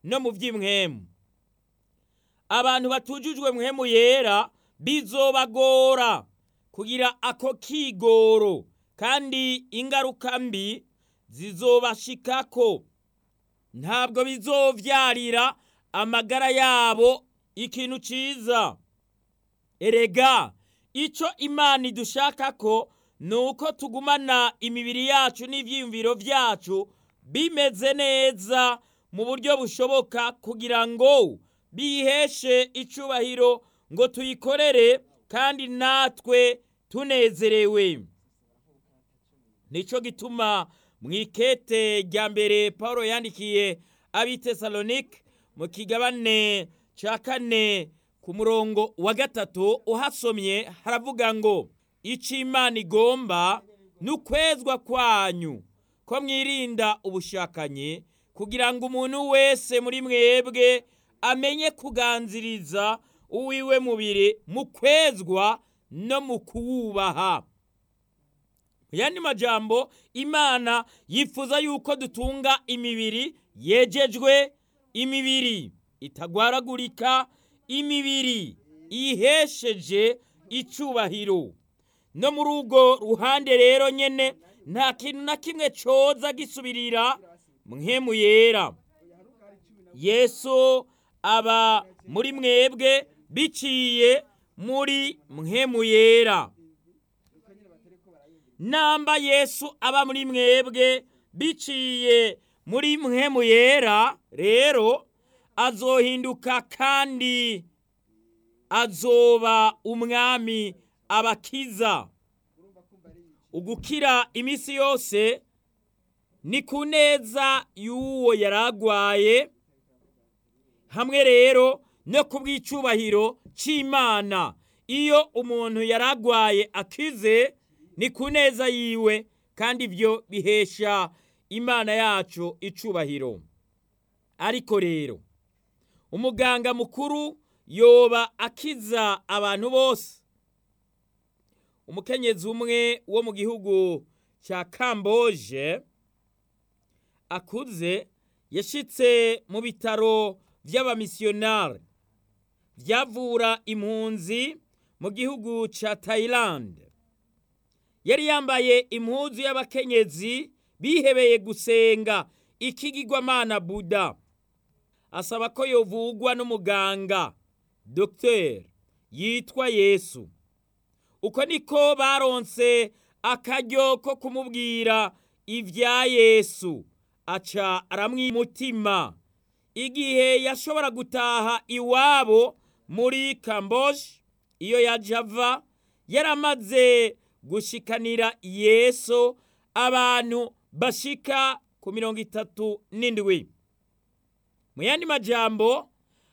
no mu by'imwemu abantu batujujwe mwemu yera bizobagora kugira ako kigoro kandi ingaruka mbi zizobashikako ntabwo bizovyarira amagara yabo ikintu ciza erega ico imana idushakako ni uko tugumana imibiri yacu n'ivyiyumviro vyacu bimeze neza mu buryo bushoboka kugira ngo biheshe icubahiro ngo tuyikorere kandi natwe tunezerewe nico gituma mu ikete rya mbere paul yandikiye abitesalonike mu kigabane ca kane ku murongo wa gatatu uhasomye haravuga ngo ico imana igomba ni ukwezwa kwanyu ko mwirinda ubushakanyi kugira ngo umuntu wese muri mwebwe amenye kuganziriza uwiwe mubiri mu kwezwa no mu kuwubaha mu yandi majambo imana yifuza yuko dutunga imibiri yejejwe imibiri itagwaragurika imibiri ihesheje icubahiro no muri urwo ruhande rero nyene nta kintu na kimwe coza gisubirira mwemu yera yesu aba muri mwebwe biciye muri mwemu yera namba yesu aba muri mwebwe biciye muri mwemu yera rero azohinduka kandi azoba umwami abakiza ugukira iminsi yose ni ku neza y'uwo yaragwaye hamwe rero no ku bw'icubahiro c'imana iyo umuntu yaragwaye akize ni ku neza yiwe kandi ibyo bihesha imana yacu icubahiro ariko rero umuganga mukuru yoba akiza abantu bose umukenyezi umwe wo mu gihugu cya kamboje akuze yashitse mu bitaro by'abamisiyonari byavura impunzi mu gihugu cya tayilande yari yambaye impuzu y'abakenyezi bihebeye gusenga ikigirwamana buda asaba ko yovugwa n'umuganga dogiteri yitwa yesu uko niko baronse akaryo ko kumubwira ibya yesu aca aramwimutima igihe yashobora gutaha iwabo muri kamboje iyo yaje ava yaramaze gushikanira yesu abantu bashika ku mirongo itatu n'indwi mu yandi majambo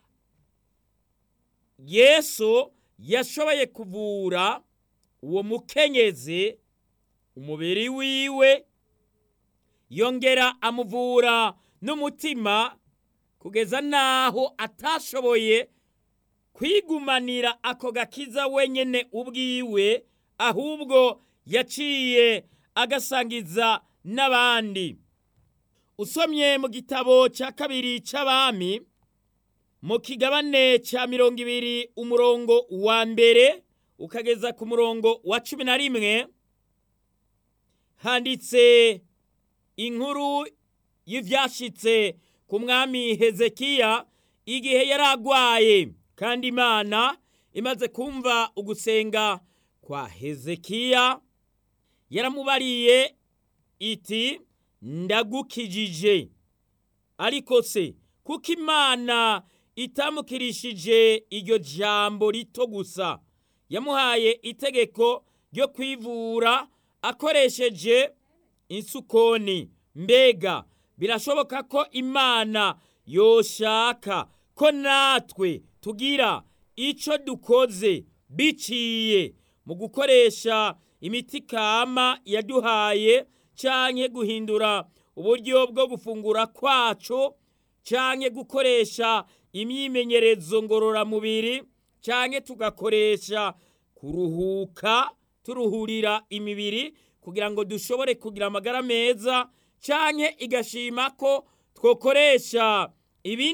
yesu yashoboye kuvura uwo mukenyezi umubiri wiwe yongera amuvura n'umutima kugeza n'aho atashoboye kwigumanira ako gakiza wenyine ubwiwe ahubwo yaciye agasangiza n'abandi usomye mu gitabo cya kabiri cy'abami mu kigabane cya mirongo ibiri umurongo wa mbere ukageza ku murongo wa cumi na rimwe handitse inkuru y'ibyashitse ku mwami hezekiya igihe yari agwaye kandi imana imaze kumva ugusenga kwa hezekiya yaramubariye iti ndagukijije ariko se kuko imana itamukirishije iryo jambo rito gusa yamuhaye itegeko ryo kwivura akoresheje insukoni mbega birashoboka ko imana yoshaka ko natwe tugira icyo dukoze biciye mu gukoresha imiti kama yaduhaye cyangwa guhindura uburyo bwo gufungura kwacu cyangwa gukoresha imyimenyerezo ngororamubiri cyangwa tugakoresha kuruhuka turuhurira imibiri kugira ngo dushobore kugira amagara meza cyangwa igashima ko twakoresha ibindi